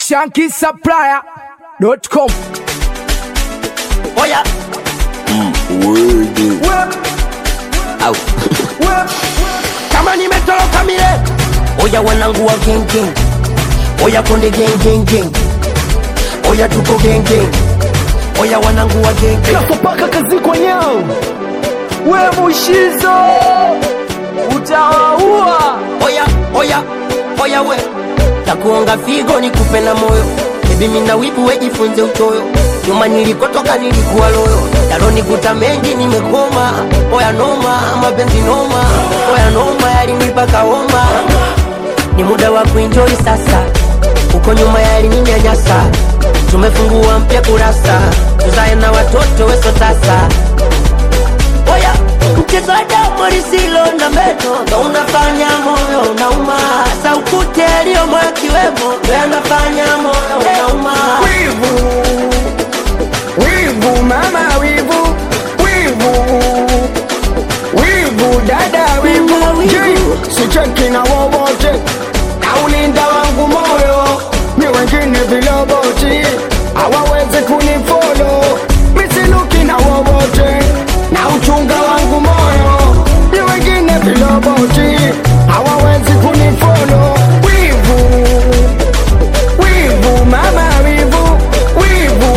shankisupplier.com. Oya. Au. Kama nimetoroka mile. Oya wanangu wa gang gang. Oya konde gang gang gang. Oya tuko gang gang. Oya wanangu wa gang gang. Kapaka kazi kwa nyao. We mushizo. Utawaua. Oya, oya, oya we. Takuonga figo nikupe na moyo. Baby mimi na wibu wejifunze uchoyo. Nyuma nilikotoka nilikuwa loyo. Yalonikuta mengi nimekoma. Oya noma, mapenzi noma. Oya noma yalinipa kaoma. Ni muda wa kuenjoy sasa. Uko nyuma yalininyanyasa. Tumefungua mpya kurasa. Tuzae na watoto weso sasa. Oya, mchezo wa damu lisilo na meno ndo unafanya moyo unauma. Saukute aliyomo akiwemo ndo yanafanya moyo unauma. Wivu. Wivu mama wivu. Wivu. Wivu dada wivu. Wivu, wivu. Je, Sicheki na wowote. Na ulinda wangu moyo. Ni wengine viloboti. Hawawezi kunifolo. Misiluki na wowote. Na uchunga wangu moyo. Ni wengine viloboti. Hawawezi kunifolo. Wivu. Wivu mama wivu wivu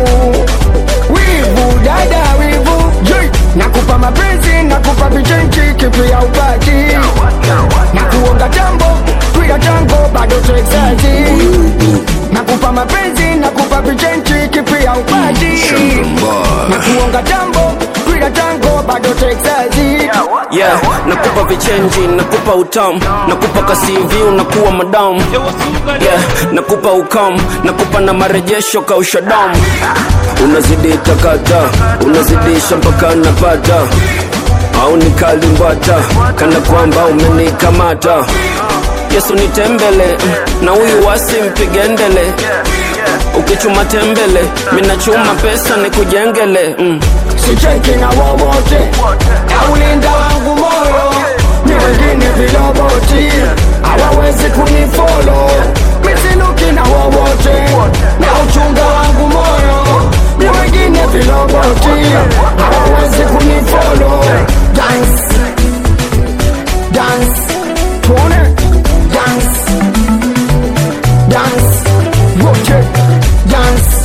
wivu dada wivu Jei, nakupa mapenzi nakupa vichenchi kipi ya upati na kuonga jambo twila tango bado texazi nakupa mapenzi nakupa vichenchi kipi ya upati na kuonga jambo twila tango bado texazi yeah, nakupa vichenji nakupa utamu nakupa kasivi unakuwa madamu yeah, nakupa ukamu nakupa na marejesho kausha damu unazidi takata unazidisha mpaka napata au nikalimbata kana kwamba umenikamata yesu nitembele na huyu wasi mpigendele ukichuma tembele minachuma pesa nikujengele mm. sicheki na wowote aulinda wangu moyo ni wengine viloboti hawawezi kunifolo misiluki na wowote na uchunga wangu moyo ni wengine viloboti hawawezi kunifolo dance dance tuone dance dance wote dance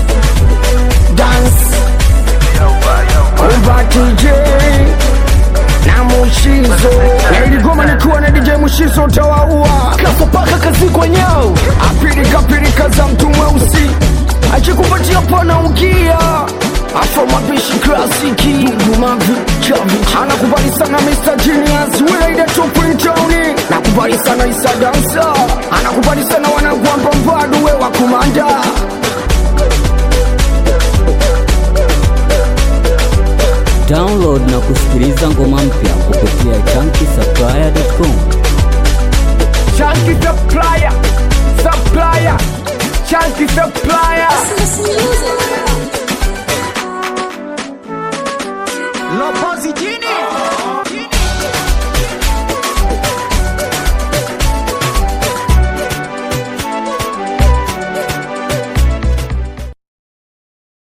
dance Umba DJ na Mushizo na iligoma nikiwa na DJ Mushizo utawaua kasopaka kazi kwenyao apirika pirika za mtu mweusi akikupatia pana ukia afro mapishi klasiki gumavi chavi anakubali sana Mr. Genius Welaida Tupintoni nakubali sana Isa Dansa anakubali sana wanagwamba mbadu we wa kumanda Download na kusikiliza ngoma mpya kupitia chunky.com. Chunky supplier, supplier, chunky supplier. Lo positive.